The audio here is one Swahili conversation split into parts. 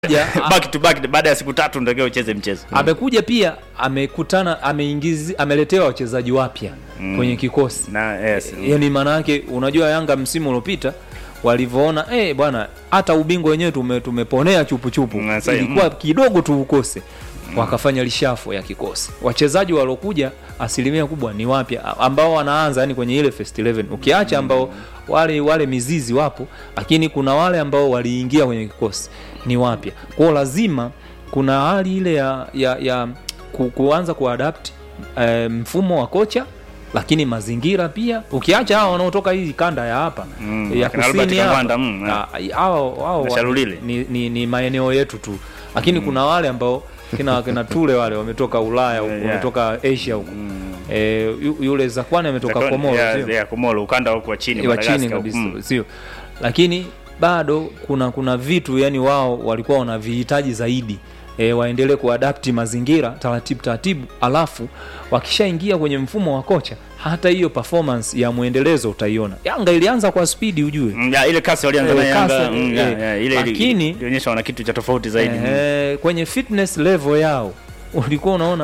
Ja, back to back baada ya siku tatu ndio ucheze mchezo amekuja pia amekutana ameingizi ameletewa wachezaji wapya kwenye kikosi na yes. yani maana yake unajua yanga msimu uliopita walivyoona eh bwana hata ubingwa wenyewe tume, tumeponea chupuchupu Mm, sasa- ilikuwa kidogo tu ukose wakafanya lishafo ya kikosi wachezaji waliokuja asilimia kubwa ni wapya a- ambao wanaanza yani kwenye ile first 11 ukiacha ambao wale wale mizizi wapo lakini kuna wale ambao waliingia kwenye kikosi ni wapya kwao lazima kuna hali ile ya, ya, ya ku, kuanza kuadapt eh, mfumo wa kocha lakini mazingira pia ukiacha hao wanaotoka hii kanda ya hapa Mm, ya akina Albert kusini hapa Kangwanda, mm, ah, hao hao Na Shalulile. ni, ni, ni maeneo yetu tu lakini kuna wale ambao kina kina tule wale wametoka Ulaya huko Yeah. wametoka Asia huko eh, yu- yule Zakwani ametoka Zakoni- Komoro yeah, sio? yeah, Komoro ukanda huko wa chini wa chini Madagascar huko. kabisa Mm. sio lakini bado kuna kuna vitu yani wao walikuwa wanavihitaji zaidi e, waendelee kuadapti mazingira taratibu taratibu alafu wakishaingia kwenye mfumo wa kocha hata hiyo performance ya mwendelezo utaiona yanga ilianza kwa spidi ujue Mm, yeah, ile kasi walianza Eh, na Yanga kasi, mm, eh, yeah, yeah, ile ili- lakini- ilionyesha wana kitu cha tofauti zaidi mm. e, kwenye fitness level yao ulikuwa unaona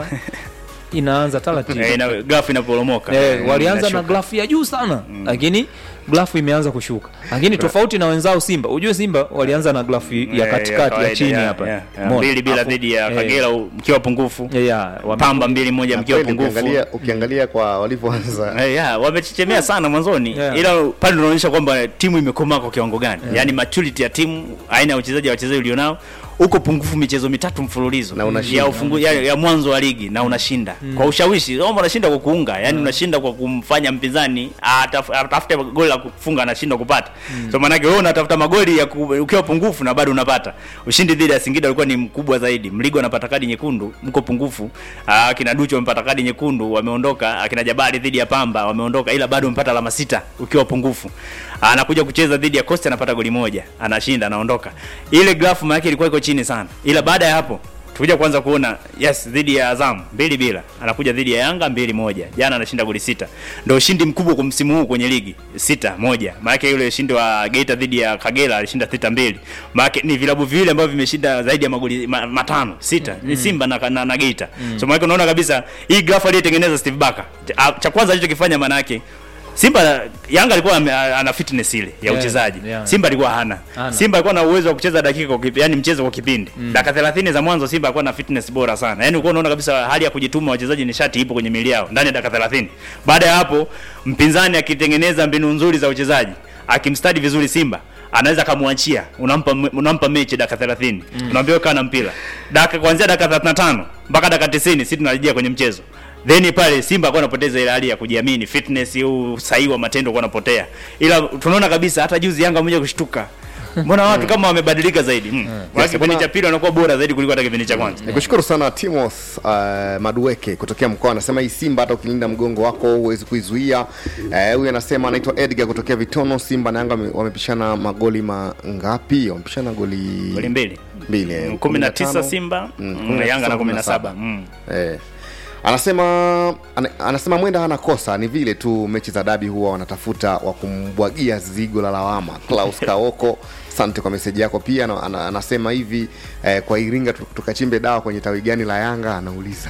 inaanza taratibu Eh, ina- grafu inaporomoka Eh, Mm, walianza na inashuka. grafu ya juu sana lakini grafu imeanza kushuka lakini tofauti na wenzao simba ujue simba walianza na grafu ya Eh, katikati ya, kawaida, chini yeah, hapa yeah, yeah. Umeona? mbili bila Afu- dhidi ya eh, Kagera u- mkiwa pungufu yeah, yeah, wame- Pamba mbili moja Na mkiwa kweli pungufu ukiangalia, ukiangalia kwa walivyoanza Eh, yeah, wamechechemea sana mwanzoni Yeah. ila pale unaonyesha kwamba timu imekomaa kwa kiwango gani yaani maturity ya timu aina ya uchezaji wa wachezaji ulionao uko pungufu michezo mitatu mfululizo Na unashinda. ya, ufungu, ya, ya mwanzo wa ligi na unashinda kwa ushawishi Roma unashinda kwa kuunga yani unashinda kwa kumfanya mpinzani ataf- atafute goli la kufunga anashinda kupata so maanake wewe unatafuta magoli ya ku, ukiwa pungufu na bado unapata ushindi dhidi ya Singida ulikuwa ni mkubwa zaidi Mligo anapata kadi nyekundu mko pungufu Ah, akina Ducho wamepata kadi nyekundu wameondoka akina Jabari dhidi ya Pamba wameondoka ila bado umepata alama sita ukiwa pungufu anakuja kucheza dhidi ya Costa anapata goli moja anashinda anaondoka ile grafu maana yake ilikuwa iko chini sana ila baada ya hapo tukuja kuanza kuona yes dhidi ya Azam mbili bila anakuja dhidi ya Yanga mbili moja jana anashinda goli sita ndio ushindi mkubwa kwa msimu huu kwenye ligi sita moja maana yule ushindi wa Geita dhidi ya Kagera alishinda sita mbili maana ni vilabu viwili ambavyo vimeshinda zaidi ya magoli ma, matano sita ni Simba na, na, na Geita so maana unaona kabisa hii grafu aliyotengeneza Steve Barker cha, cha kwanza alichokifanya maana yake Simba Yanga alikuwa ame- ana fitness ile ya Yeah, uchezaji. yeah. Simba alikuwa hana. Hana. Simba alikuwa na uwezo wa kucheza dakika kwa kipindi, yani mchezo kwa kipindi. Dakika 30 za mwanzo Simba alikuwa na fitness bora sana. Yaani ulikuwa unaona kabisa hali ya kujituma wachezaji nishati ipo kwenye miili yao ndani ya dakika 30. Baada ya hapo mpinzani akitengeneza mbinu nzuri za uchezaji, akimstadi vizuri Simba anaweza akamwachia unampa unampa mechi dakika 30 unaambiwa kaa na mpira dakika kuanzia dakika 35 mpaka dakika 90 sisi tunarejea kwenye mchezo then pale Simba alikuwa anapoteza ile hali ya kujiamini, fitness au usahihi wa matendo alikuwa anapotea, ila tunaona kabisa hata juzi Yanga mmoja kushtuka, mbona watu kama wamebadilika zaidi mm. Kwa Yes, kipindi bwana- cha pili wanakuwa bora zaidi kuliko hata kipindi cha kwanza. nikushukuru sana Timoth uh, Madueke kutokea mkoa anasema hii Simba hata ukilinda mgongo wako huwezi kuizuia. Eh, Huyu anasema anaitwa Edgar kutokea Vitono. Simba na Yanga wame- wamepishana magoli mangapi? Wamepishana goli Goli mbili mbili eh, 19 15. Simba Mm, mm, Yanga na 17. 17 mm. Eh. Anasema ana, anasema mwenda hana kosa, ni vile tu mechi za dabi huwa wanatafuta wa kumbwagia zigo la lawama. Klaus Kaoko, asante kwa meseji yako pia. Ana, ana, anasema hivi eh, kwa Iringa tu- tukachimbe dawa kwenye tawi gani la Yanga? Anauliza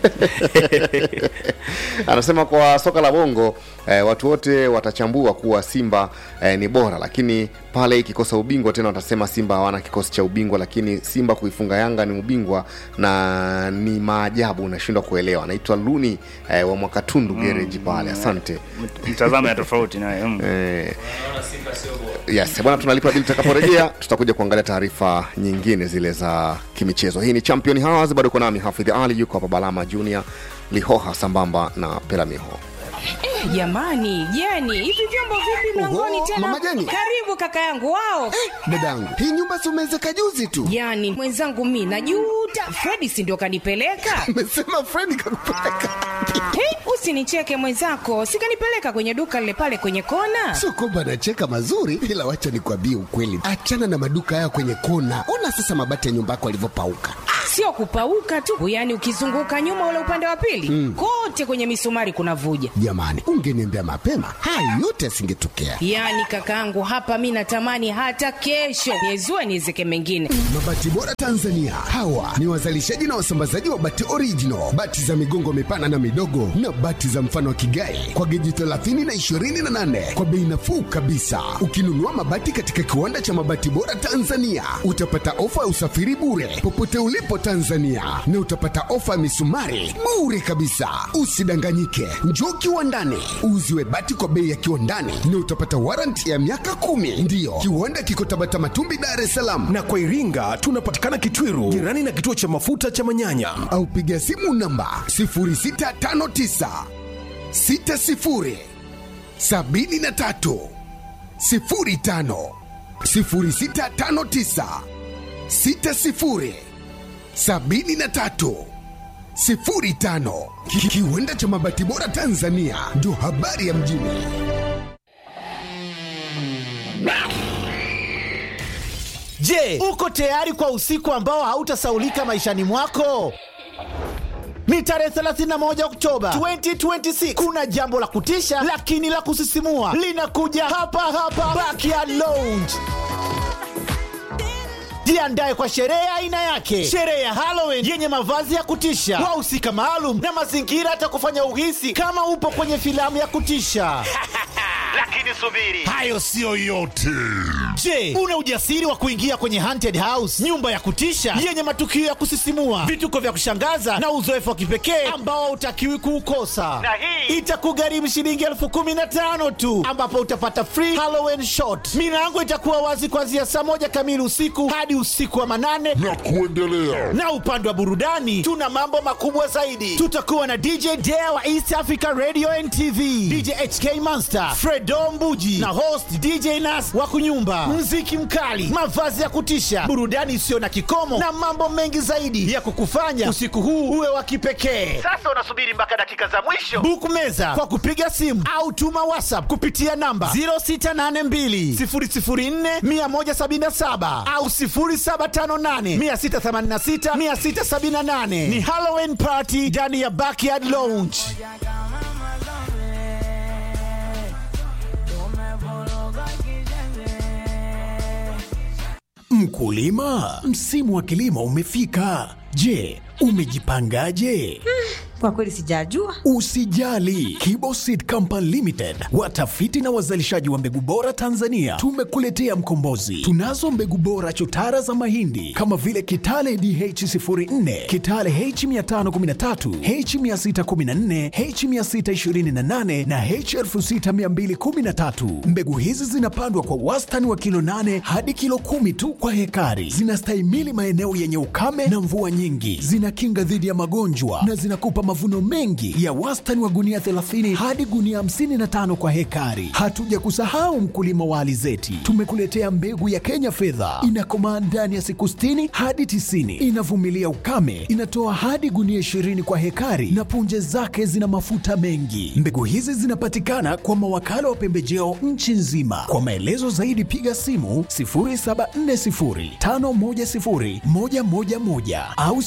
anasema kwa soka la bongo eh, watu wote watachambua kuwa Simba eh, ni bora, lakini pale ikikosa ubingwa tena watasema Simba hawana kikosi cha ubingwa, lakini Simba kuifunga Yanga ni ubingwa na ni maajabu, unashindwa kuelewa. Anaitwa Luni eh, wa Mwakatundu gereji pale, asante Mtazamo ya tofauti naye mm. eh, yes bwana, tunalipa bili. Tutakaporejea tutakuja kuangalia taarifa nyingine zile za kimichezo. Hii ni Champion Hours, bado uko nami Hafidh Ali, yuko hapa Balama Junior Lihoha sambamba na Pelamiho. Jamani, Jeni, hivi vyombo vipi mlangoni Oho, tena? Mama Jeni. Karibu kaka yangu wao. dadangu hii nyumba si umewezeka juzi tu Jani, mwenzangu mi najuta. Fredi si ndio kanipeleka? mesema fredi kakupeleka Hey, usinicheke mwenzako, sikanipeleka kwenye duka lile pale kwenye kona. sio kwamba anacheka mazuri ila wacha nikwambie ukweli achana na maduka haya kwenye kona ona sasa mabati ya nyumba yako alivyopauka sio kupauka tu, yaani ukizunguka nyuma ule upande wa pili kote kwenye misumari kuna vuja. Jamani, ungeniambia mapema, haya yote yasingetokea. Yaani kakaangu, hapa mi natamani hata kesho niezue niezeke mengine. Mabati Bora Tanzania, hawa ni wazalishaji na wasambazaji wa bati original, bati za migongo mipana na midogo, na bati za mfano wa kigai kwa geji 30 na 28 kwa bei nafuu kabisa. Ukinunua mabati katika kiwanda cha Mabati Bora Tanzania, utapata ofa ya usafiri bure popote ulipo Tanzania, na utapata ofa ya misumari bure kabisa. Usidanganyike, njoo kiwandani uuziwe bati kwa bei ya kiwandani, na utapata warranty ya miaka kumi. Ndiyo, kiwanda kiko Tabata Matumbi, Dar es Salaam. na kwa Iringa tunapatikana Kitwiru, jirani na kituo cha mafuta cha Manyanya. au piga simu namba 0659 60 73 05 0659 60 73 05 Ki- kiwanda cha mabati bora Tanzania ndio habari ya mjini. Je, uko tayari kwa usiku ambao hautasaulika maishani mwako? Ni tarehe 31 Oktoba 2026. Kuna jambo la kutisha lakini la kusisimua linakuja hapa hapa Backyard Lounge. Jiandae kwa sherehe ya aina yake, sherehe ya Halloween yenye mavazi ya kutisha, wahusika maalum na mazingira yatakufanya uhisi kama upo kwenye filamu ya kutisha. Lakini subiri, hayo siyo yote. Je, una ujasiri wa kuingia kwenye haunted house, nyumba ya kutisha yenye matukio ya kusisimua, vituko vya kushangaza na uzoefu wa kipekee ambao hautakiwi kuukosa? Na hii itakugharimu shilingi elfu kumi na tano tu, ambapo utapata free Halloween shot. Milango itakuwa wazi kuanzia saa moja kamili usiku hadi usiku wa manane na kuendelea. Na upande wa burudani tuna mambo makubwa zaidi. Tutakuwa na DJ Dare wa East Africa Radio and TV, DJ HK Monster, Fredo Mbuji na host DJ Nas wa kunyumba, mziki mkali, mavazi ya kutisha, burudani isiyo na kikomo na mambo mengi zaidi ya kukufanya usiku huu uwe wa kipekee. Sasa unasubiri mpaka dakika za mwisho. Book meza kwa kupiga simu au tuma WhatsApp kupitia namba 0682 004 177 au 0758 686 678. Ni Halloween party ndani ya Backyard Lounge. Mkulima, msimu wa kilimo umefika. Je, umejipangaje? Kwa kweli sijajua. Usijali, Kiboseed Company Limited, watafiti na wazalishaji wa mbegu bora Tanzania, tumekuletea mkombozi. Tunazo mbegu bora chotara za mahindi kama vile Kitale DH04, Kitale H513, H614, H628 na H6213. Mbegu hizi zinapandwa kwa wastani wa kilo 8 hadi kilo kumi tu kwa hekari. Zinastahimili maeneo yenye ukame na mvua nyingi, zinakinga dhidi ya magonjwa na zinakupa mavuno mengi ya wastani wa gunia 30 hadi gunia 55 kwa hekari. Hatuja kusahau mkulima wa alizeti, tumekuletea mbegu ya Kenya fedha, inakomaa ndani ya siku 60 hadi 90, inavumilia ukame, inatoa hadi gunia 20 kwa hekari na punje zake zina mafuta mengi. Mbegu hizi zinapatikana kwa mawakala wa pembejeo nchi nzima. Kwa maelezo zaidi piga simu 0740510111 au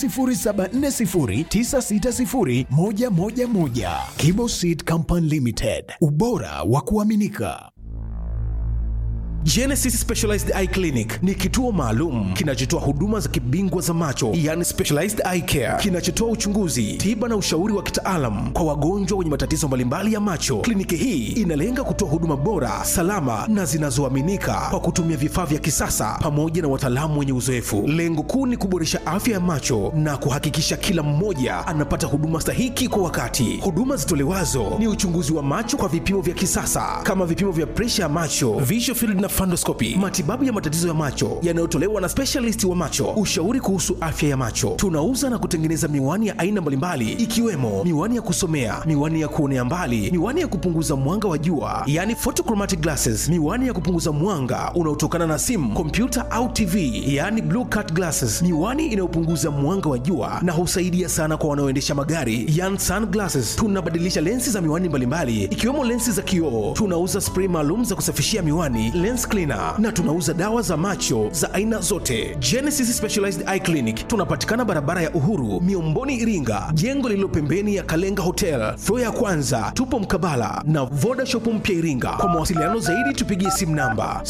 0740960111. Kibo Seed Company Limited, ubora wa kuaminika. Genesis Specialized Eye Clinic ni kituo maalum kinachotoa huduma za kibingwa za macho, yani specialized eye care, kinachotoa uchunguzi, tiba na ushauri wa kitaalam kwa wagonjwa wenye matatizo mbalimbali ya macho. Kliniki hii inalenga kutoa huduma bora, salama na zinazoaminika kwa kutumia vifaa vya kisasa pamoja na wataalamu wenye uzoefu. Lengo kuu ni kuboresha afya ya macho na kuhakikisha kila mmoja anapata huduma stahiki kwa wakati. Huduma zitolewazo ni uchunguzi wa macho kwa vipimo vya kisasa kama vipimo vya presha ya macho, visual field na fundoscopy, matibabu ya matatizo ya macho yanayotolewa na specialist wa macho, ushauri kuhusu afya ya macho. Tunauza na kutengeneza miwani ya aina mbalimbali ikiwemo miwani ya kusomea, miwani ya kuonea mbali, miwani ya kupunguza mwanga wa jua, yani photochromatic glasses, miwani ya kupunguza mwanga unaotokana na simu, kompyuta au TV, yani blue cut glasses, miwani inayopunguza mwanga wa jua na husaidia sana kwa wanaoendesha magari, yani sunglasses. Tunabadilisha lensi za miwani mbalimbali ikiwemo lensi za kioo. Tunauza spray maalum za kusafishia miwani, lens lens cleaner na tunauza dawa za macho za aina zote. Genesis Specialized Eye Clinic tunapatikana barabara ya Uhuru, Miomboni, Iringa, jengo lililo pembeni ya Kalenga Hotel, floor ya kwanza. Tupo mkabala na Voda Shop mpya Iringa. Kwa mawasiliano zaidi tupigie simu namba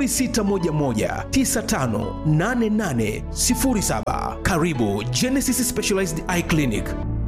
0611958807. Karibu Genesis Specialized Eye Clinic.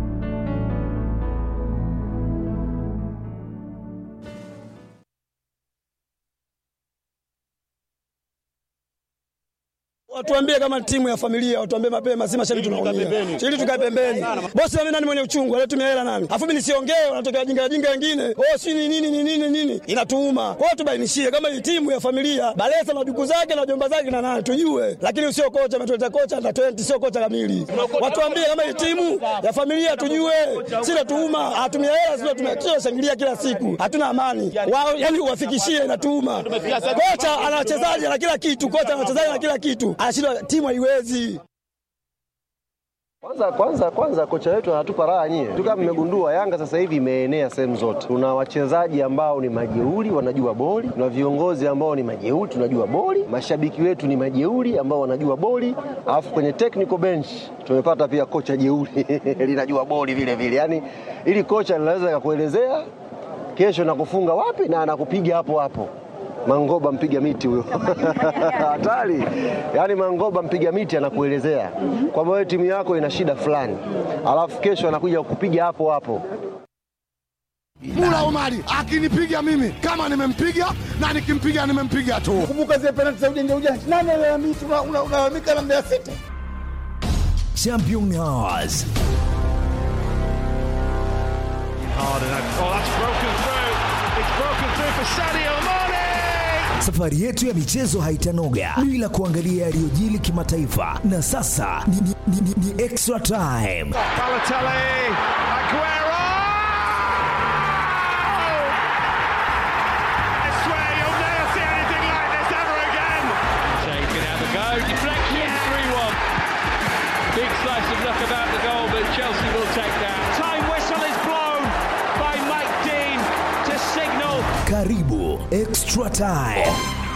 Watuambie kama timu ya familia, watuambie mapema, si mashabiki tunaumia. Ili tukae pembeni. Bosi mimi nani mwenye uchungu, anatumia hela nani? Afu mimi nisiongee, wanatokea jinga jinga wengine. Oh, si ni nini ni nini nini? Inatuuma. Kwa hiyo tubainishie kama hii timu ya familia, Balesa na duku zake na jomba zake na nani tujue. Lakini usio kocha ametuleta kocha na 20 sio kocha kamili. Watuambie kama hii timu ya familia tujue. Si natuuma, hatumia hela sio tumekio shangilia kila siku. Hatuna amani. Wao yani uwafikishie inatuuma. Kocha ana wachezaji na kila kitu, kocha ana wachezaji na kila kitu anashindwa timu haiwezi. Kwanza kwanza kwanza kocha wetu anatupa raha nyie. Tu kama mmegundua Yanga sasa hivi imeenea sehemu zote. Tuna wachezaji ambao ni majeuri wanajua boli, tuna viongozi ambao ni majeuri tunajua boli, mashabiki wetu ni majeuri ambao wanajua boli, alafu kwenye technical bench tumepata pia kocha jeuri linajua boli vile vile. Yaani ili kocha linaweza kakuelezea kesho nakufunga wapi na anakupiga hapo hapo. Mangoba mpiga miti huyo hatari. Yaani Mangoba mpiga miti anakuelezea kwamba wewe timu yako ina shida fulani, alafu kesho anakuja kukupiga hapo hapo. Mula Omari akinipiga mimi kama nimempiga na nikimpiga nimempiga tu. Kumbuka zile penalti za ujanja ujanja, nani alalamika? Unalalamika na Mbeya City. Champion Hours. Safari yetu ya michezo haitanoga bila kuangalia yaliyojili kimataifa, na sasa ni, ni, ni, ni, ni extra time. Balotelli, Aguero! I swear you'll never see anything like this ever again. Shea can have a go. Deflection, 3 1. Big slice of luck about the goal, but Chelsea will take that. Time whistle is blown by Mike Dean to signal. Karibu extra time.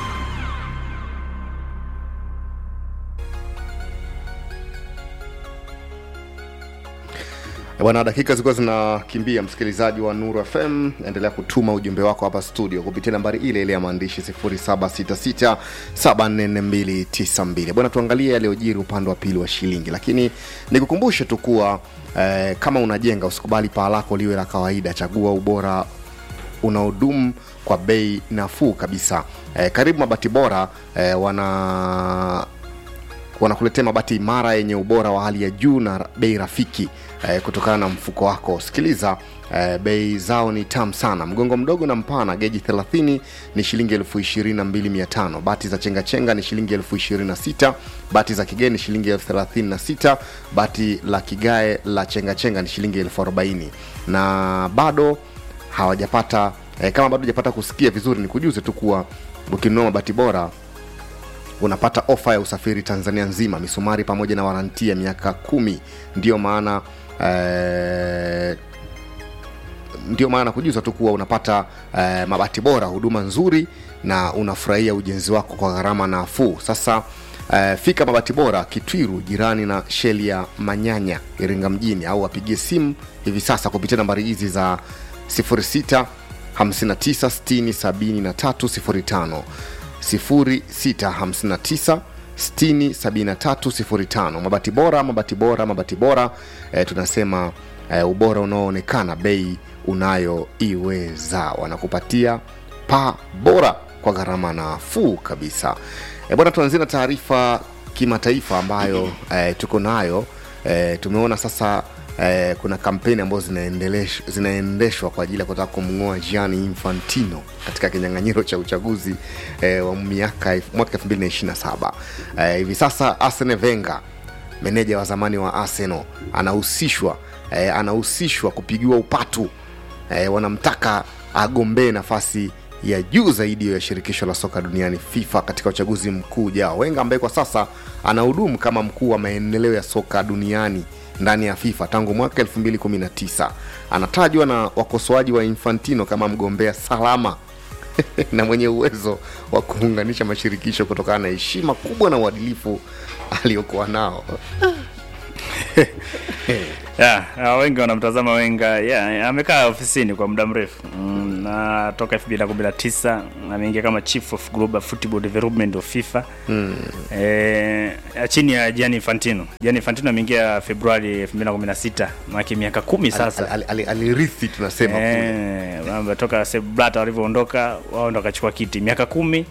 Bwana, dakika zilikuwa zinakimbia, msikilizaji wa Nuru FM, endelea kutuma ujumbe wako hapa studio kupitia nambari ile ile ya maandishi 0766744292. Bwana, tuangalie yaliyojiri upande wa pili wa shilingi, lakini nikukumbushe tu kuwa eh, kama unajenga usikubali paa lako liwe la kawaida, chagua ubora unaodumu kwa bei nafuu kabisa. Eh, karibu Mabati Bora eh, wana wanakuletea mabati imara yenye ubora wa hali ya juu na bei rafiki eh, kutokana na mfuko wako. Sikiliza eh, bei zao ni tamu sana. Mgongo mdogo na mpana geji 30 ni shilingi elfu ishirini na mbili mia tano. Bati za chengachenga ni shilingi elfu ishirini na sita. Bati za kigeni shilingi elfu thelathini na sita. Bati la kigae la chengachenga ni shilingi elfu arobaini na bado hawajapata eh, kama bado hujapata kusikia vizuri, ni kujuze tu kuwa ukinunua mabati bora unapata ofa ya usafiri Tanzania nzima, misumari pamoja na waranti ya miaka kumi. Ndiyo maana eh, ndio maana kujuza tu kuwa unapata eh, mabati bora, huduma nzuri na unafurahia ujenzi wako kwa gharama nafuu. Sasa eh, fika mabati bora Kitwiru, jirani na sheli ya Manyanya, Iringa mjini, au wapigie simu hivi sasa kupitia nambari hizi za 06 59 60 73 05 0659 67305 mabati bora mabati bora mabati bora e, tunasema e, ubora unaoonekana bei unayoiweza wanakupatia paa bora kwa gharama nafuu kabisa e, bwana tuanzie na taarifa kimataifa ambayo e, tuko nayo e, tumeona sasa eh, kuna kampeni ambazo zinaendelesh- zinaendeshwa kwa ajili ya kutaka kumng'oa Gianni Infantino katika kinyang'anyiro cha uchaguzi eh, wa miaka mwaka 2027 eh, hivi sasa Arsene Wenger meneja wa zamani wa Arsenal anahusishwa eh, anahusishwa kupigiwa upatu eh, wanamtaka agombee nafasi ya juu zaidi ya shirikisho la soka duniani FIFA katika uchaguzi mkuu ujao. Wenga ambaye kwa sasa anahudumu kama mkuu wa maendeleo ya soka duniani ndani ya FIFA tangu mwaka 2019 anatajwa na wakosoaji wa Infantino kama mgombea salama na mwenye uwezo wa kuunganisha mashirikisho kutokana na heshima kubwa na uadilifu aliyokuwa nao yeah, uh, wengi wanamtazama Wenga yeah, amekaa ofisini kwa muda mrefu mm, na toka 2019 ameingia kama chief of global football development of FIFA Mm. eh, chini ya Gianni Infantino. Gianni Infantino ameingia Februari 2016, maana miaka kumi sasa. Al- al- al- alirithi tunasema kule. Eh, mambo toka Sepp Blatter walivyoondoka wao ndo wakachukua kiti miaka kumi.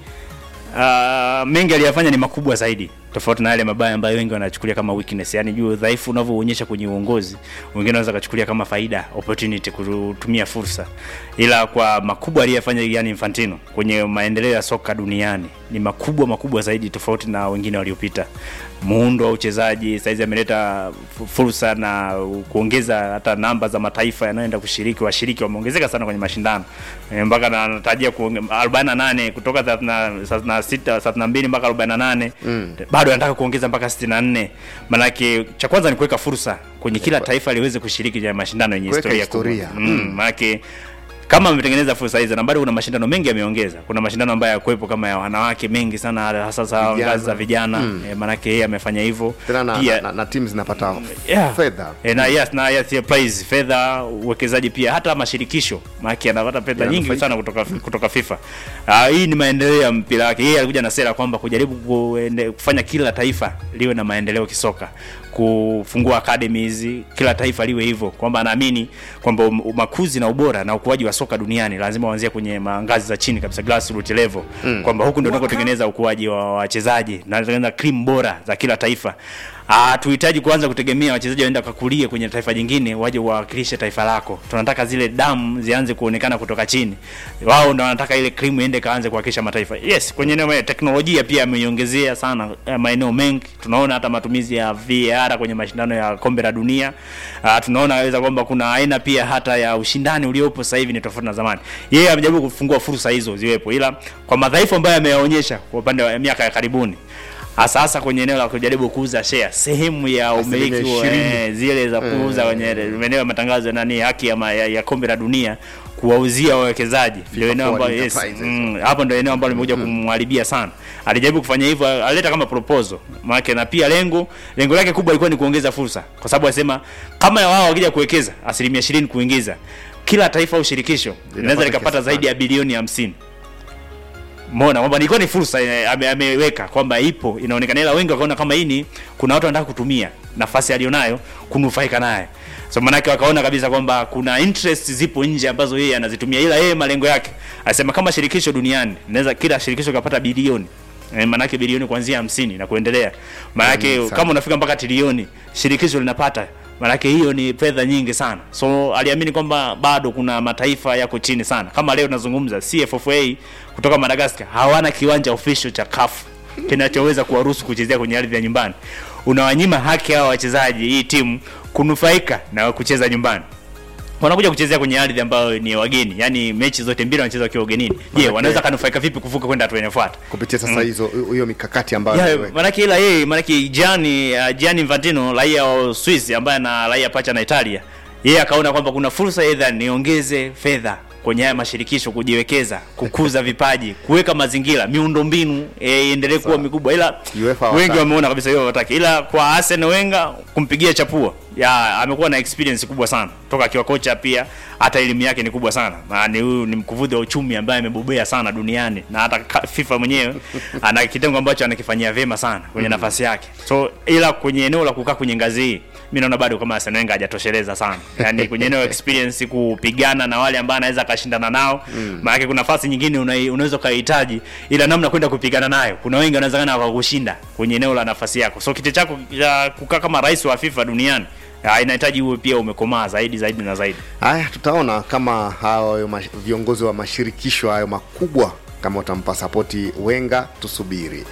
Uh, mengi aliyafanya ni makubwa zaidi tofauti na yale mabaya ambayo wengi wanachukulia kama weakness, yani juu udhaifu unavyoonyesha kwenye uongozi, wengine wanaweza kuchukulia kama faida, opportunity, kutumia fursa, ila kwa makubwa aliyofanya yani Infantino kwenye maendeleo ya soka duniani ni makubwa makubwa zaidi tofauti na wengine waliopita. Muundo wa uchezaji saizi ameleta fu- fursa na kuongeza hata namba za mataifa yanayoenda kushiriki, washiriki wameongezeka sana kwenye mashindano e, mpaka na- anatarajia kuonge- 48 kutoka 36 32 mpaka 48 Mm. bado anataka kuongeza mpaka 64. Maanake cha kwanza ni kuweka fursa kwenye kila taifa liweze kushiriki kwenye mashindano yenye Kuweka historia kubwa. historia. Mm, Mm. maanake kama ametengeneza fursa hizo na bado kuna mashindano mengi yameongeza. Kuna mashindano ambayo yakuwepo kama ya wanawake mengi sana, hasa za Vijana. ngazi za vijana Mm. e, maanake yeye amefanya hivyo tena na, Pia- na, na, na timu zinapata Yeah. fedha E, na yes, na yes, yeah, prize fedha uwekezaji pia hata mashirikisho maana anapata fedha Yeah, nyingi anafaidika. sana kutoka kutoka FIFA. Uh, hii ni maendeleo ya mpira wake. Yeye alikuja na sera kwamba kujaribu kuende, kufanya kila taifa liwe na maendeleo kisoka, kufungua academies, kila taifa liwe hivyo, kwamba anaamini kwamba um- makuzi na ubora na ukuaji wa soka duniani lazima uanzie kwenye ma- ngazi za chini kabisa, grassroots level Mm. kwamba huku ndio tunakotengeneza ukuaji wa wachezaji na tunatengeneza cream bora za kila taifa. Ah, tuhitaji kuanza kutegemea wachezaji waenda kakulie kwenye taifa jingine waje wawakilishe taifa lako. Tunataka zile damu zianze kuonekana kutoka chini. Wao ndio wanataka ile cream iende kaanze kuwakilisha mataifa. Yes, kwenye eneo la teknolojia pia ameiongezea sana eh, maeneo mengi. Tunaona hata matumizi ya VAR kwenye mashindano ya kombe la dunia. Ah, tunaona weza kwamba kuna aina pia hata ya ushindani uliopo sasa hivi ni tofauti na zamani. Yeye amejaribu kufungua fursa hizo ziwepo, ila kwa madhaifu ambayo ameyaonyesha kwa upande wa miaka ya karibuni hasa hasa kwenye eneo la kujaribu kuuza share sehemu ya umiliki wa, ishirini. eh, zile za kuuza kwenye maeneo ya matangazo ya nani haki ya, ma- ya, ya kombe la dunia kuwauzia wawekezaji ndio eneo ambalo yes, Enterprises. mm, hapo ndio eneo ambalo limekuja kumharibia sana. Alijaribu kufanya hivyo, alileta kama proposal maana na pia lengo lengo lake kubwa ilikuwa ni kuongeza fursa, kwa sababu alisema kama wao wakija kuwekeza asilimia ishirini kuingiza kila taifa au shirikisho linaweza likapata kiasi zaidi ya bilioni hamsini Mona kwamba ilikuwa ni fursa eh, ame, ameweka kwamba ipo inaonekana, ila wengi wakaona kama hii ni kuna watu wanataka kutumia nafasi alionayo kunufaika naye, so manake wakaona kabisa kwamba kuna interest zipo nje ambazo yeye anazitumia, ila yeye malengo yake anasema kama shirikisho duniani naweza kila shirikisho kapata bilioni eh, manake bilioni kuanzia hamsini na kuendelea, manake Mm, sana. kama unafika mpaka trilioni shirikisho linapata manake hiyo ni fedha nyingi sana. So aliamini kwamba bado kuna mataifa yako chini sana. Kama leo tunazungumza CFFA kutoka Madagascar hawana kiwanja official cha CAF kinachoweza kuwaruhusu kuchezea kwenye ardhi ya nyumbani. Unawanyima haki hawa wachezaji, hii timu kunufaika na kucheza nyumbani wanakuja kuchezea kwenye ardhi ambayo ni ya wageni, yani mechi zote mbili wanacheza wakiwa ugenini. Je, Manake- wanaweza kanufaika vipi kuvuka kwenda hatua inayofuata? kupitia sasa Mm. hizo hiyo mikakati ambayo Yeah, ameweka. manake ila yeye manake Gianni uh, Gianni Infantino raia wa Swiss ambaye ana raia pacha na Italia, yeye akaona kwamba kuna fursa either niongeze fedha kwenye haya mashirikisho kujiwekeza, kukuza vipaji, kuweka mazingira, miundombinu eh, iendelee kuwa mikubwa, ila UEFA wengi hawataki. wameona kabisa hiyo hawataki, ila kwa Arsene Wenger kumpigia chapua ya amekuwa na experience kubwa sana toka akiwa kocha, pia hata elimu yake ni kubwa sana, na ni huyu ni mkuvudhi wa uchumi ambaye amebobea sana duniani, na hata ka- FIFA mwenyewe ana kitengo ambacho anakifanyia vyema sana kwenye nafasi yake. So ila kwenye eneo la kukaa kwenye ngazi hii mimi naona bado kama Arsene Wenger hajatosheleza sana, yani kwenye eneo la experience kupigana na wale ambao anaweza akashindana nao Mm. maana kuna nafasi nyingine una- unaweza ukahitaji, ila namna kwenda kupigana nayo, kuna wengi wanawezekana wakakushinda kwenye eneo la nafasi yako. So kiti chako cha kukaa kama rais wa FIFA duniani ah, inahitaji uwe pia umekomaa zaidi zaidi na zaidi. Haya, tutaona kama hao mash- viongozi wa mashirikisho hayo makubwa kama utampa sapoti Wenga, tusubiri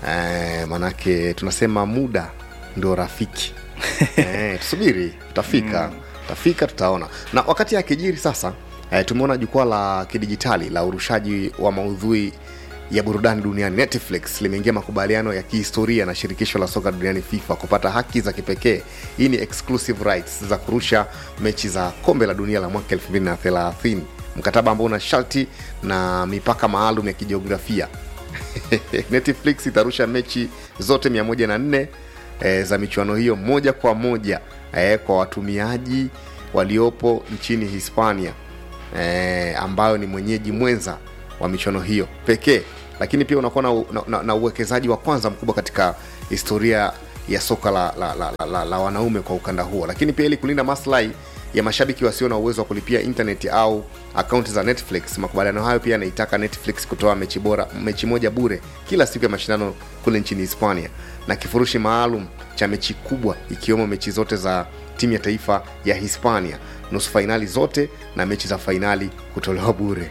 eh, manake tunasema muda ndio rafiki eh, tusubiri, tutafika tutafika, tutaona. Na wakati akijiri sasa eh, tumeona jukwaa la kidijitali la urushaji wa maudhui ya burudani duniani Netflix limeingia makubaliano ya kihistoria na shirikisho la soka duniani FIFA kupata haki za kipekee. Hii ni exclusive rights za kurusha mechi za kombe la dunia la mwaka 2030 mkataba ambao una sharti na mipaka maalum ya kijiografia netflix itarusha mechi zote 104 e, za michuano hiyo moja kwa moja e, kwa watumiaji waliopo nchini hispania e, ambayo ni mwenyeji mwenza wa michuano hiyo pekee lakini pia unakuwa na, na, na, na uwekezaji wa kwanza mkubwa katika historia ya soka la, la, la, la, la, la wanaume kwa ukanda huo lakini pia ili kulinda maslahi ya mashabiki wasio na uwezo wa kulipia intaneti au akaunti za netflix makubaliano hayo pia yanaitaka netflix kutoa mechi bora mechi moja bure kila siku ya mashindano kule nchini hispania na kifurushi maalum cha mechi kubwa ikiwemo mechi zote za timu ya taifa ya hispania nusu fainali zote na mechi za fainali kutolewa bure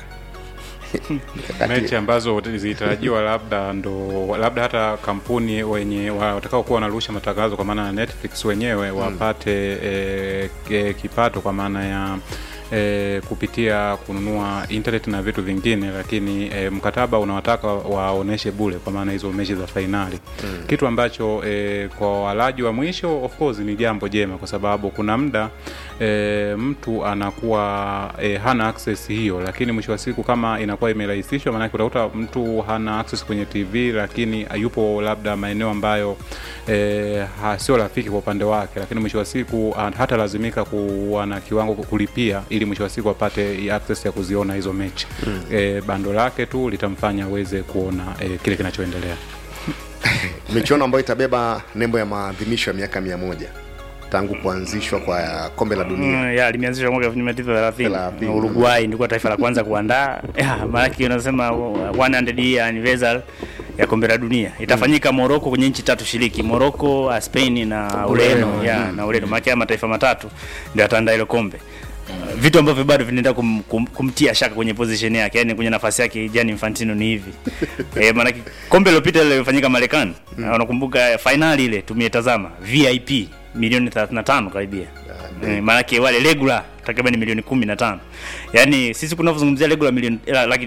mechi ambazo zilitarajiwa labda ndo labda hata kampuni wenye watakao kuwa wanarusha matangazo kwa maana ya netflix wenyewe wapate e, e, kipato kwa maana ya e, kupitia kununua internet na vitu vingine lakini e, mkataba unawataka waoneshe bule kwa maana hizo mechi za fainali mm. kitu ambacho e, kwa walaji wa mwisho of course ni jambo jema kwa sababu kuna muda e, mtu anakuwa e, hana access hiyo lakini mwisho wa siku kama inakuwa imerahisishwa maanake utakuta mtu hana access kwenye tv lakini yupo labda maeneo ambayo e, sio rafiki kwa upande wake lakini mwisho wa siku hata lazimika kuwa na kiwango kulipia ili mwisho wa siku apate access ya kuziona hizo mechi mm. e, bando lake tu litamfanya aweze kuona e, kile kinachoendelea michuano ambayo itabeba nembo ya maadhimisho ya miaka mia moja tangu kuanzishwa kwa kombe la dunia mm, ya limeanzishwa mwaka 1930 Uruguay ndikuwa taifa la kwanza kuandaa maanake unasema 100 year anniversary ya kombe la dunia itafanyika mm. Morocco kwenye nchi tatu shiriki Morocco, Spain na Ureno ya mm. na Ureno maana mataifa matatu ndio ataandaa ile kombe vitu ambavyo bado vinaenda kum, kum, kumtia shaka kwenye position yake yani kwenye nafasi yake Gianni Infantino ni hivi e, maana kombe lilopita ile lilifanyika Marekani mm. unakumbuka finali ile tumetazama VIP milioni 35 karibia e, maana wale regular takriban milioni 15 yani sisi kunavyozungumzia regular milioni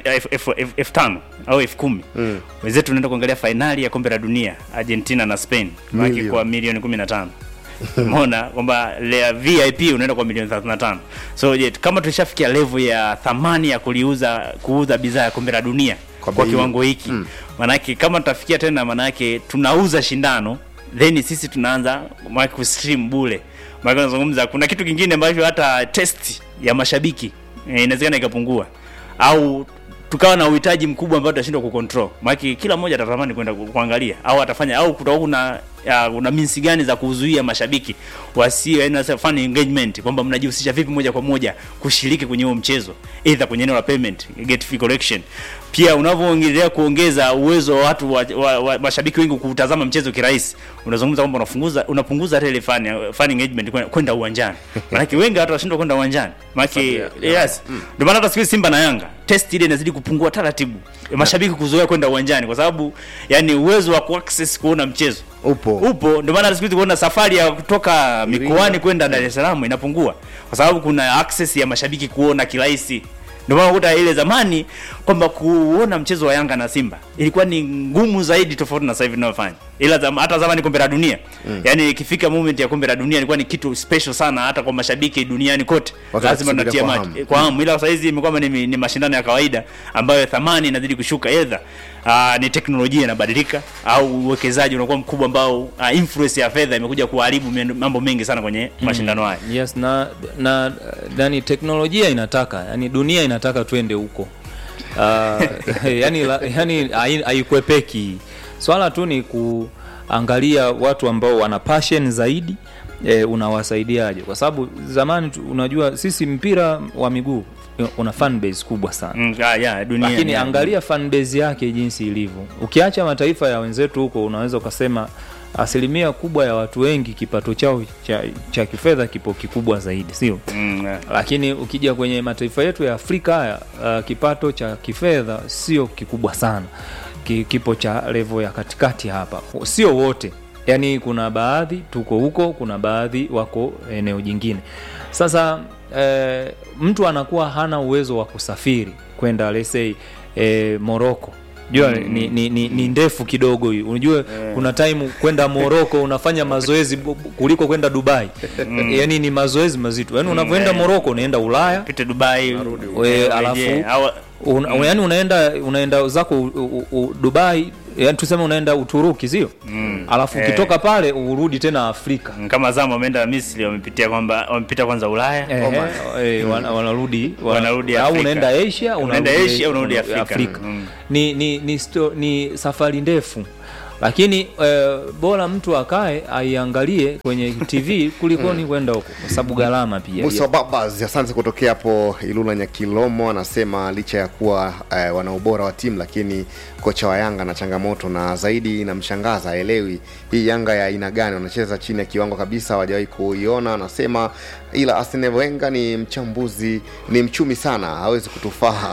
elfu tano au elfu kumi mm. wenzetu tunaenda kuangalia fainali ya kombe la dunia Argentina na Spain maana kwa milioni 15 umeona kwamba vip unaenda kwa milioni 35 so je kama tulishafikia level ya thamani ya kuliuza kuuza bidhaa ya kombe la dunia kwa, kwa kiwango hiki mm. manake kama tutafikia tena manake tunauza shindano then sisi tunaanza kustream bule maana nazungumza kuna kitu kingine ambacho hata test ya mashabiki e, inawezekana ikapungua au tukawa na uhitaji mkubwa ambao tutashindwa kucontrol maana kila mmoja atatamani kwenda kuangalia au atafanya au kutakuwa kuna ya, una minsi gani za kuzuia mashabiki wasio yani fun engagement kwamba mnajihusisha vipi moja kwa moja kushiriki kwenye huo mchezo either kwenye eneo la payment get fee collection pia unavyoongelea kuongeza uwezo wa watu wa, wa, wa, mashabiki wengi kutazama mchezo kirahisi unazungumza kwamba unapunguza unapunguza hata ile fun, fun engagement kwenda uwanjani maanake wengi watu washindwa kwenda uwanjani maanake yes ndio maana hata siku Simba na Yanga test ile inazidi kupungua taratibu mashabiki kuzoea kwenda uwanjani kwa sababu yani uwezo wa kuaccess kuona mchezo upo upo ndio maana siku hizi kuona safari ya kutoka mikoani kwenda Dar es Salaam inapungua kwa sababu kuna access ya mashabiki kuona kirahisi ndio maana ukuta ile zamani kwamba kuona mchezo wa Yanga na Simba ilikuwa ni ngumu zaidi tofauti na sasa hivi tunavyofanya ila zama, hata zamani kombe la dunia mm. yani ikifika moment ya kombe la dunia ilikuwa ni kitu special sana hata kwa mashabiki duniani kote lazima tunatia macho kwa hamu ila sasa hizi imekuwa ni, ni mashindano ya kawaida ambayo thamani inazidi kushuka either uh, ni teknolojia inabadilika au uwekezaji unakuwa mkubwa ambao uh, influence ya fedha imekuja kuharibu mambo mengi sana kwenye mm. mashindano haya yes na na yani teknolojia inataka yani dunia inataka twende huko uh, yani yani haikwepeki swala tu ni kuangalia watu ambao wana passion zaidi e, unawasaidiaje kwa sababu zamani tu, unajua sisi mpira wa miguu una fan base kubwa sana mm, yeah, yeah, dunia, lakini yeah. angalia fan base yake jinsi ilivyo ukiacha mataifa ya wenzetu huko unaweza ukasema asilimia kubwa ya watu wengi kipato chao cha, cha kifedha kipo kikubwa zaidi sio mm, yeah. lakini ukija kwenye mataifa yetu ya afrika haya uh, kipato cha kifedha sio kikubwa sana kipo cha levo ya katikati hapa sio wote yaani kuna baadhi tuko huko kuna baadhi wako eneo jingine sasa e, mtu anakuwa hana uwezo wa kusafiri kwenda lesei e, moroko jua ni, ni, ni, ni ndefu kidogo hiyo unajua kuna time kwenda moroko unafanya mazoezi bu- bu- kuliko kwenda dubai Mm. yani ni mazoezi mazito yani Mm, unavyoenda eh. moroko unaenda ulaya pite dubai we, eh, alafu urejee. Au- una, Mm. yani unaenda unaenda zako u, u, u, dubai yani tuseme unaenda uturuki sio Mm. alafu Eh. ukitoka pale urudi tena afrika kama zama wameenda misri wamepitia kwamba wamepita kwanza ulaya Ehe, Oman. eh, wana- wanarudi wana- Wanarudi au Afrika. unaenda asia Unaenda unarudi- Asia, unarudi una- Afrika. Mm. ni, ni, ni, sto, ni safari ndefu lakini eh, bora mtu akae aiangalie kwenye tv kulikoni kwenda huko kwa sababu gharama pia Musa Babas, asante kutokea hapo Ilula Nyakilomo, anasema licha ya kuwa eh, wana ubora wa timu, lakini kocha wa Yanga na changamoto, na zaidi inamshangaza aelewi hii Yanga ya aina gani, wanacheza chini ya kiwango kabisa, hawajawahi kuiona. Anasema ila Arsene Wenger ni mchambuzi, ni mchumi sana, hawezi kutufaa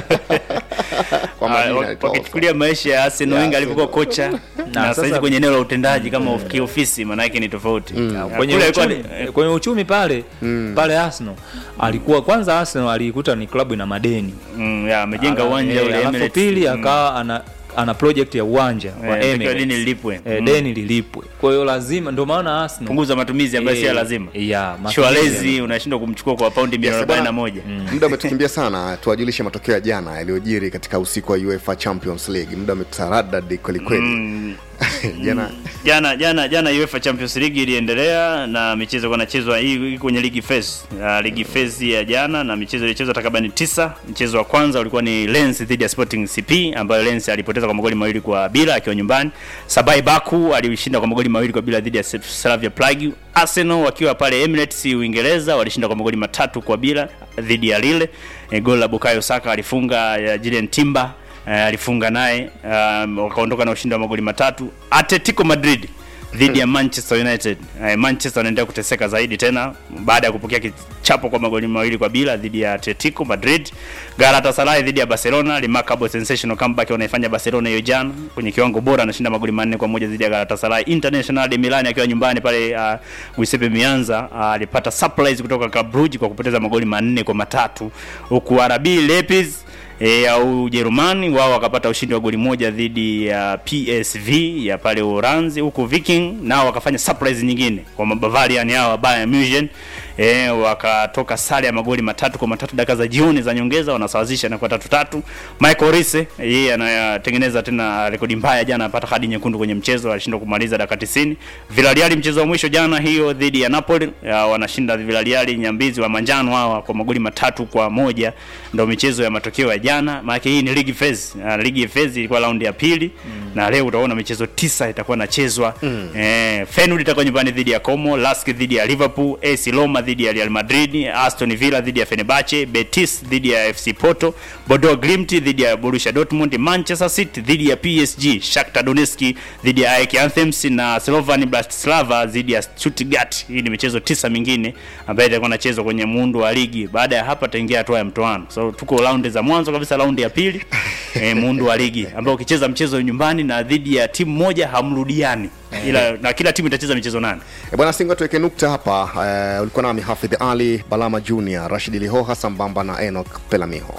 kwa Ah, majina wa- anaitwa wakichukulia maisha ya Arsene Ya Wenger alivyokuwa Arsene. kocha Na na sasa- sasa kwenye eneo la utendaji kama of- kiofisi maana yake ni tofauti Ah, kwenye kule alikuwa uchumi, ni- kwenye uchumi pale pale Arsenal alikuwa kwanza Arsenal aliikuta ni klabu ina madeni mm, ya amejenga Ala- uwanja eh, ule alafu Emirates. pili Mm. akawa ana ana project ya uwanja wa Eh, takiwa Emirates. deni lilipwe. Eh, Mm. deni lilipwe kwa hiyo lazima ndio maana Arsenal punguza matumizi ambayo si ya Eh, lazima ya matumizi Shwalezi unashindwa kumchukua kwa paundi milioni Yes, bwana. 41 muda umetukimbia sana tuwajulishe matokeo ya jana yaliyojiri katika usiku wa uefa champions league muda umetusaradad kwelikweli Mm. jana jana jana jana UEFA Champions League iliendelea na michezo kwa nachezwa hii hii kwenye ligi phase uh, ligi phase ya jana na michezo ilichezwa takribani tisa. Mchezo wa kwanza ulikuwa ni Lens dhidi ya Sporting CP ambayo Lens alipoteza kwa magoli mawili kwa bila akiwa nyumbani. Sabai Baku alishinda kwa magoli mawili kwa bila dhidi ya Slavia Prague. Arsenal wakiwa pale Emirates Uingereza walishinda kwa magoli matatu kwa bila dhidi ya Lille. E, goli la Bukayo Saka alifunga ya Julian Timber uh, alifunga naye um, wakaondoka na ushindi wa magoli matatu. Atletico Madrid dhidi ya Manchester United. Uh, Manchester wanaendelea kuteseka zaidi tena baada ya kupokea kichapo kwa magoli mawili kwa bila dhidi ya Atletico Madrid. Galatasaray dhidi ya Barcelona, remarkable sensational comeback wanaifanya Barcelona hiyo jana kwenye kiwango bora, anashinda magoli manne kwa moja dhidi ya Galatasaray. International de Milan akiwa nyumbani pale uh, Giuseppe Meazza uh, alipata surprise kutoka Club Brugge kwa kupoteza magoli manne kwa matatu huku RB Leipzig e, au Ujerumani wao wakapata ushindi wa goli moja dhidi ya PSV ya pale Uholanzi, huku Viking nao wakafanya surprise nyingine kwa Bavarian hao wa Bayern Munich e, wakatoka sare ya magoli matatu kwa matatu dakika za jioni za nyongeza, wanasawazisha na kwa tatu tatu. Michael Olise yeye anatengeneza tena rekodi mbaya, jana apata kadi nyekundu kwenye mchezo, alishindwa kumaliza dakika 90. Villarreal mchezo wa mwisho jana hiyo dhidi ya Napoli ya, wanashinda Villarreal nyambizi wa manjano hawa kwa magoli matatu kwa moja. Ndio michezo ya matokeo ya jana, maana hii ni ligi phase. Uh, ligi phase ilikuwa raundi ya pili mm. na leo utaona michezo tisa itakuwa inachezwa mm. eh, Feyenoord itakuwa nyumbani dhidi ya Como, Lask dhidi ya Liverpool, AS Roma dhidi ya Real Madrid, Aston Villa dhidi ya Fenerbahce, Betis dhidi ya FC Porto, Bordeaux Glimt dhidi ya Borussia Dortmund, Manchester City dhidi ya PSG, Shakhtar Donetsk dhidi ya AEK Athens na Slovan Bratislava dhidi ya Stuttgart. Hii ni michezo tisa mingine ambayo itakuwa inachezwa kwenye muundo wa ligi. Baada ya hapa taingia hatua ya mtoano. So tuko raundi za mwanzo kabisa, raundi ya pili eh, muundo wa ligi ambao ukicheza mchezo nyumbani na dhidi ya timu moja hamrudiani, ila na kila timu itacheza michezo nane. E bwana Singo, tuweke nukta hapa. Uh, ulikuwa nami Hafidh Ali Balama Junior, Rashid Lihoha sambamba na Enoch Pelamiho.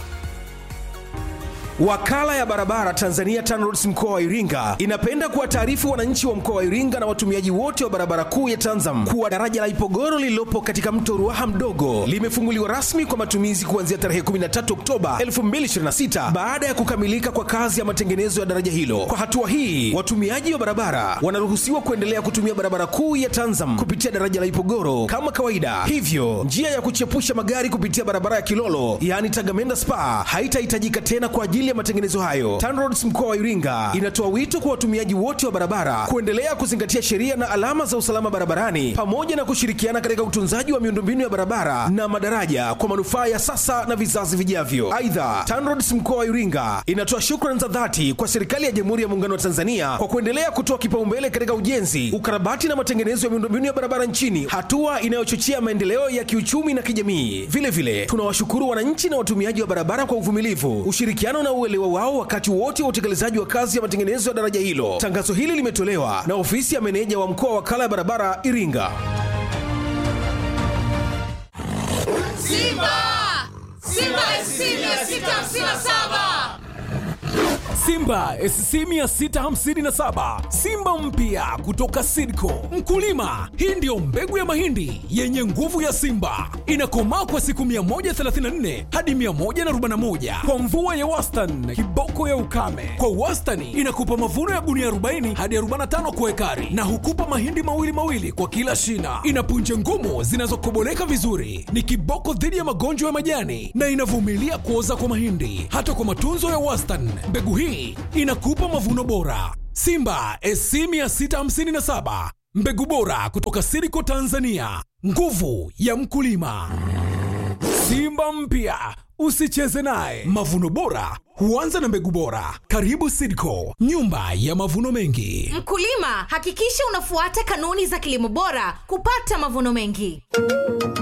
Wakala ya barabara Tanzania TANROADS mkoa wa Iringa inapenda kuwataarifu wananchi wa mkoa wa Iringa na watumiaji wote wa barabara kuu ya Tanzam kuwa daraja la Ipogoro lililopo katika mto Ruaha mdogo limefunguliwa rasmi kwa matumizi kuanzia tarehe 13 Oktoba 2026 baada ya kukamilika kwa kazi ya matengenezo ya daraja hilo. Kwa hatua hii, watumiaji wa barabara wanaruhusiwa kuendelea kutumia barabara kuu ya Tanzam kupitia daraja la Ipogoro kama kawaida. Hivyo, njia ya kuchepusha magari kupitia barabara ya Kilolo yaani Tagamenda Spa haitahitajika tena kwa ajili ya matengenezo hayo. TANROADS mkoa wa Iringa inatoa wito kwa watumiaji wote wa barabara kuendelea kuzingatia sheria na alama za usalama barabarani pamoja na kushirikiana katika utunzaji wa miundombinu ya barabara na madaraja kwa manufaa ya sasa na vizazi vijavyo. Aidha, TANROADS mkoa wa Iringa inatoa shukrani za dhati kwa serikali ya Jamhuri ya Muungano wa Tanzania kwa kuendelea kutoa kipaumbele katika ujenzi, ukarabati na matengenezo ya miundombinu ya barabara nchini, hatua inayochochea maendeleo ya kiuchumi na kijamii. Vile vile tunawashukuru wananchi na watumiaji wa barabara kwa uvumilivu, ushirikiano na uelewa wao wakati wote wa utekelezaji wa kazi ya matengenezo ya daraja hilo. Tangazo hili limetolewa na ofisi ya meneja wa mkoa wa wakala ya barabara Iringa. Simba! Simba SC 657! Simba SC 657 Simba mpya kutoka Sidco. Mkulima, hii ndiyo mbegu ya mahindi yenye nguvu ya Simba, inakomaa kwa siku 134 hadi 141 kwa mvua ya wastani, kiboko ya ukame. Kwa wastani inakupa mavuno ya gunia 40 hadi 45 kwa ekari, na hukupa mahindi mawili mawili kwa kila shina. Ina punje ngumu zinazokoboleka vizuri, ni kiboko dhidi ya magonjwa ya majani na inavumilia kuoza kwa mahindi. Hata kwa matunzo ya wastani, mbegu hii inakupa mavuno bora. Simba SC 657 mbegu bora kutoka Siriko Tanzania, nguvu ya mkulima. Simba mpya usicheze naye. Mavuno bora huanza na mbegu bora. Karibu Sidco, nyumba ya mavuno mengi. Mkulima, hakikisha unafuata kanuni za kilimo bora kupata mavuno mengi.